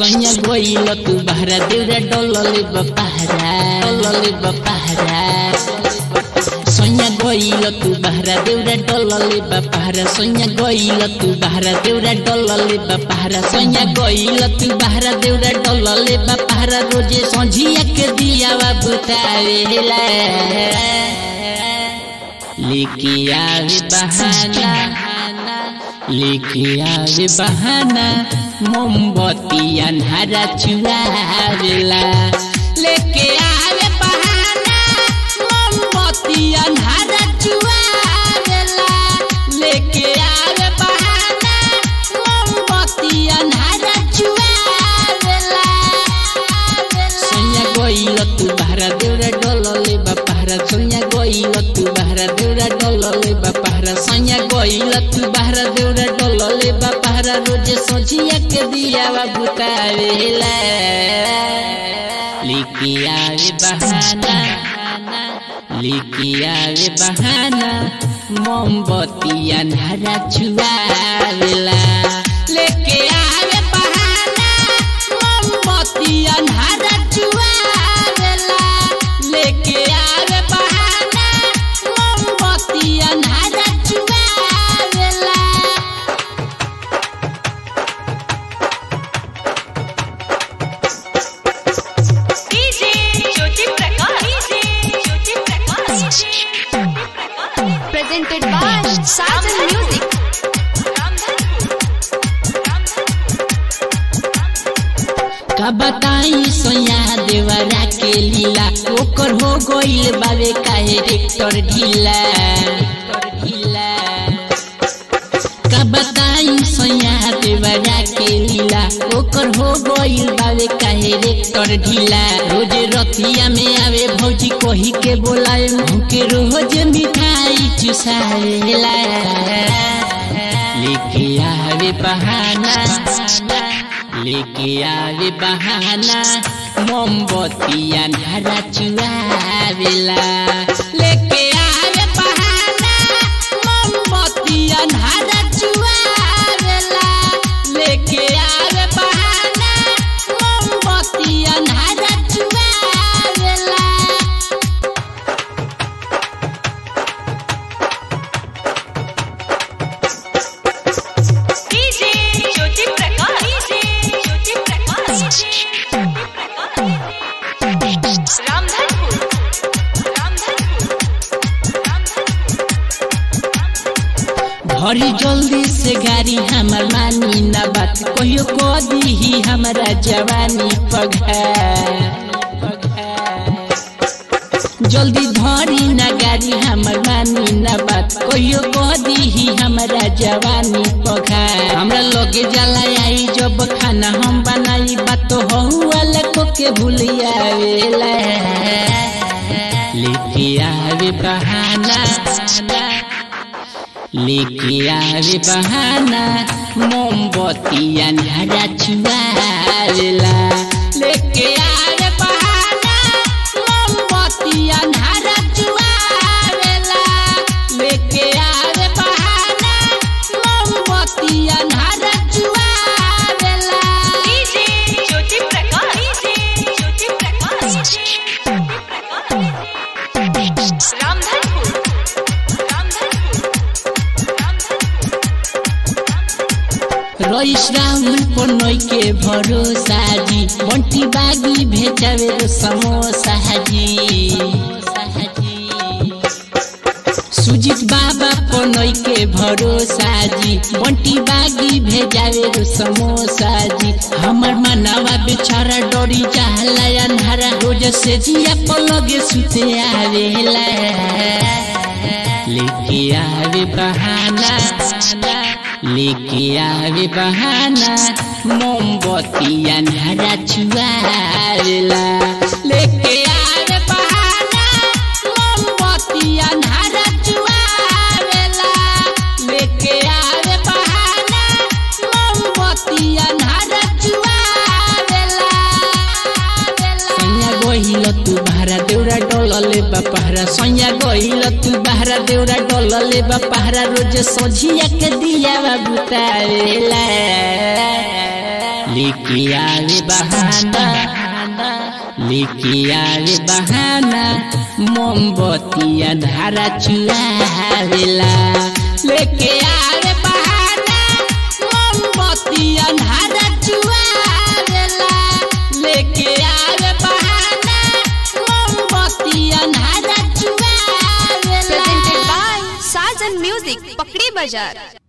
सैया गइल तू बहरा देउरा डलले बपहरा डलले बपहरा सैया गइल तू बहरा देउरा डलले बपहरा सैया गइल तू बहरा देउरा डलले बपहरा सैया गइल तू बहरा देउरा डलले बपहरा रोजे संझिया के दिया बुतावेला लिखिया बहाना लिखिया बहाना मोमबत्ती अन्हारा चुरावेला लेके आवे बहाना मोमबत्ती अन्हारा चुरावेला लेके आवे बहाना मोमबत्ती अन्हारा चुरावेला सैया गइल तू बहरा देउरा डलले बापहरा सैया गइल तू बहरा देउरा डलले बापहरा सैया गइल तू बहरा देउरा डलले बापहरा रोजे सोझिया के दिया बुतावेला लिखिया रे बहाना लिखिया रे बहाना मोमबत्ती अन्हारा छुआवेला लेके आवे बहाना मोमबत्ती अन्हारा छुआवेला लेके आवे बहाना मोमबत्ती अन्हारा छुआवेला DJ Jyoti Prakash DJ Jyoti Prakash presented by Sajan Music. का बताई सोया देवरा के लीला ओकर हो गइल बावे काहे रेक्टर ढीला ढीला का बताई सोया देवरा के लीला ओकर हो गइल बावे काहे रेक्टर ढीला रोज रतिया में आवे भौजी कही के बोलाए मुके रोज मिठाई चुसावेला लेके आवे बहाना लेके आवे बहाना मोमबत्ती अन्हारा चुआवेला लेके आवे बहाना मोमबत्ती अन्हारा चुआवेला लेके आवे बहाना मोमबत्ती अन्हारा चुआवेला डीजे ज्योति प्रकाश डीजे ज्योति प्रकाश रामधनपुर भरी जल्दी से गाड़ी हमर मानी न बात कहियो कह दीही हमरा जवानी पघा जल्दी धरी न गाड़ी हमर मानी न बात कहियो कह दीही हमरा जवानी पघा हमरा लगे जाला आई जब खाना हम बनाई बात तो वाला को के भूलिया वेला लेके आवे बहाना लेके आवे बहाना मोमबत्ती अन्हारा छुआवेला लेके आवे बहाना मोमबत्ती अन्हारा छुआवेला लेके आवे बहाना मोमबत्ती अन्हारा छुआवेला डीजे ज्योति प्रकाश डीजे ज्योति प्रकाश रामधनपुर रईस राहुल पनई के भरोसा जी बंटी बागी भेजावे रो समोसा जी सुजीत बाबा पनई के भरोसा जी बंटी बागी भेजावे रो समोसा जी हमर मनवा बेचारा डरी जाला अन्हारा रोज से जिया पलगे सुते आवेला लेके आवे बहाना लेके आवे बहाना मोमबत्ती अन्हारा छुआवेला लेके आवे बहाना मोमबत्ती अन्हारा छुआवेला लेके आवे बहाना मोमबत्ती अन्हारा छुआवेला सैया गइल तू बहरा देउरा डलले बापहरा सैया गइल तू बहरा देउरा डलले बापहरा रोज सोझिया के दिया बुतावेला लेके आवे बहाना लेके आवे बहाना मोमबत्तिया धारा चुआवेला लेके आवे बहाना मोमबत्तिया धारा चुआवेला लेके आवे बहाना मोमबत्तिया धारा चुआवेला Presented by Sajan Music, Pakri Bazaar.